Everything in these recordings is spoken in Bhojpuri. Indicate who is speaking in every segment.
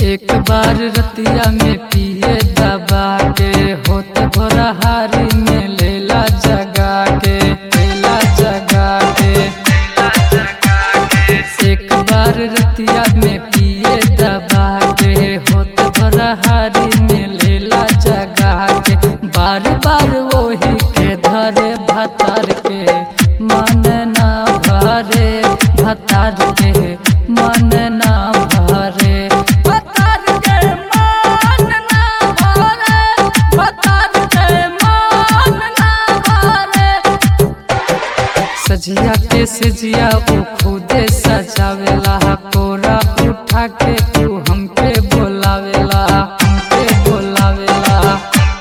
Speaker 1: एक बार रतिया में पिए दबा के होत भोरा हारी में लेला जगा के लेला जगा के एक बार रतिया में पिए दबा के होत भोरा हारी में लेला जगा के बार बार वही के धरे भतार के मन ना भरे भतार के मन ना भरे भतार के मन ना भरे भतार के मन ना भरे सजिया के सजिया ऊ खुदे सजावेला कोरा उठा के तू हमके बोलावेला हमके बोलावेला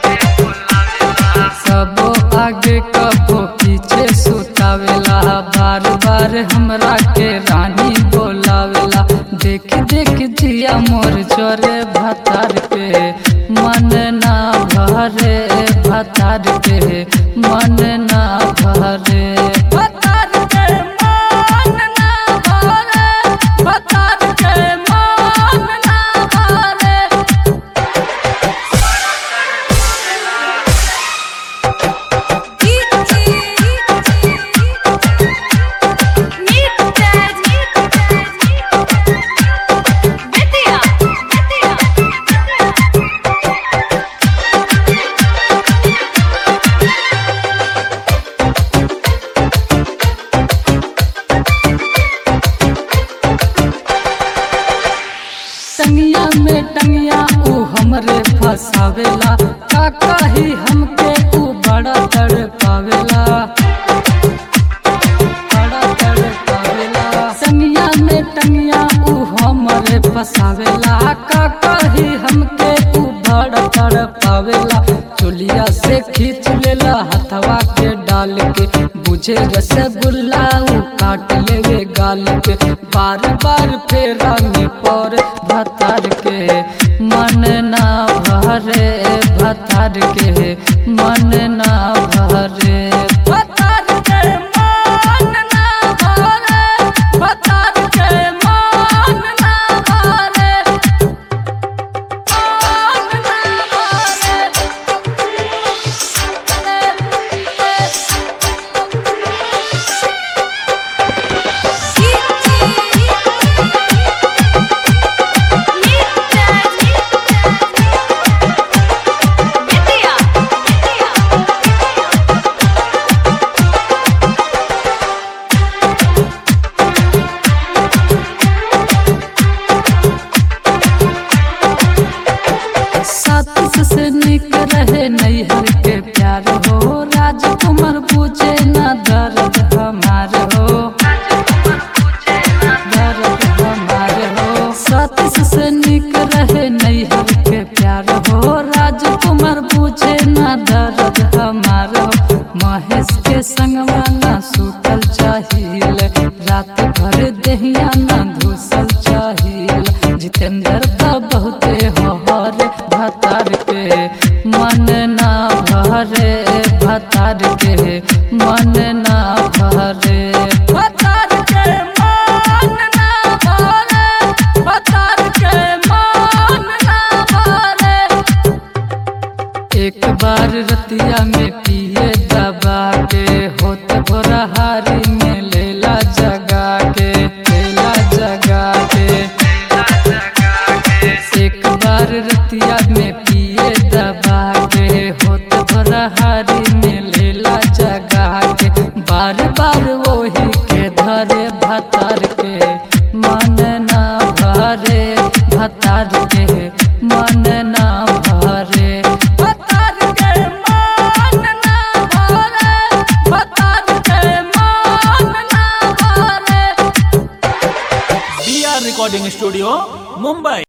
Speaker 1: सबो आगे कबो पीछे सुतावेला बार बार हमरा के रानी बोलावेला देख देख जिया मोर चोरे भतार के मन ना भरे भतार के मन ना भरे भतार के मन ना भरे भतार के मन ना भरे टंगिया में टंगिया ऊ हमरे फसावेला का कही हमके ऊ बड़ा तड़ पावेला बड़ा तड़ पावेला टंगिया में टंगिया ऊ हमरे फसावेला का कही हमके ऊ बड़ा तड़ पावेला चुलिया से खींच लेला हथवा के डाल के बुझे रसगुल्ला ऊ काट लेवे गाल के बार बार फेरा में पर भतार के मन ना भरे भतार के मन ना भरे भतार के मन ना भरे भतार के मन ना भरे मन ना सात से निक रहे नैहर के प्यार हो राजकुमार पूछे ना दर्द हमार हो दर्द हमार हो सात से निक रहे नैहर के प्यार हो राजकुमार पूछे ना दर्द हमार हो महेश के संगवा ना सुतल चाहिल रात भर दहिया ना धूसल चाहिल जितेंद्र का बहुते हर भतार के मन ना भरे भतार के मन ना भरे भतार के मन ना भरे भतार के मन ना भरे एक बार रतिया में पिए दबा के होत भोरा हारी में लेला जगा के लेला जगा के एक बार रतिया में पिए दबा के होत भोरा हारी में लेला जगा के बार बार वही के धरे भतार के मन ना भरे भतार के मन ना भरे भतार के मन ना भरे भतार के मन ना भरे
Speaker 2: B R recording studio Mumbai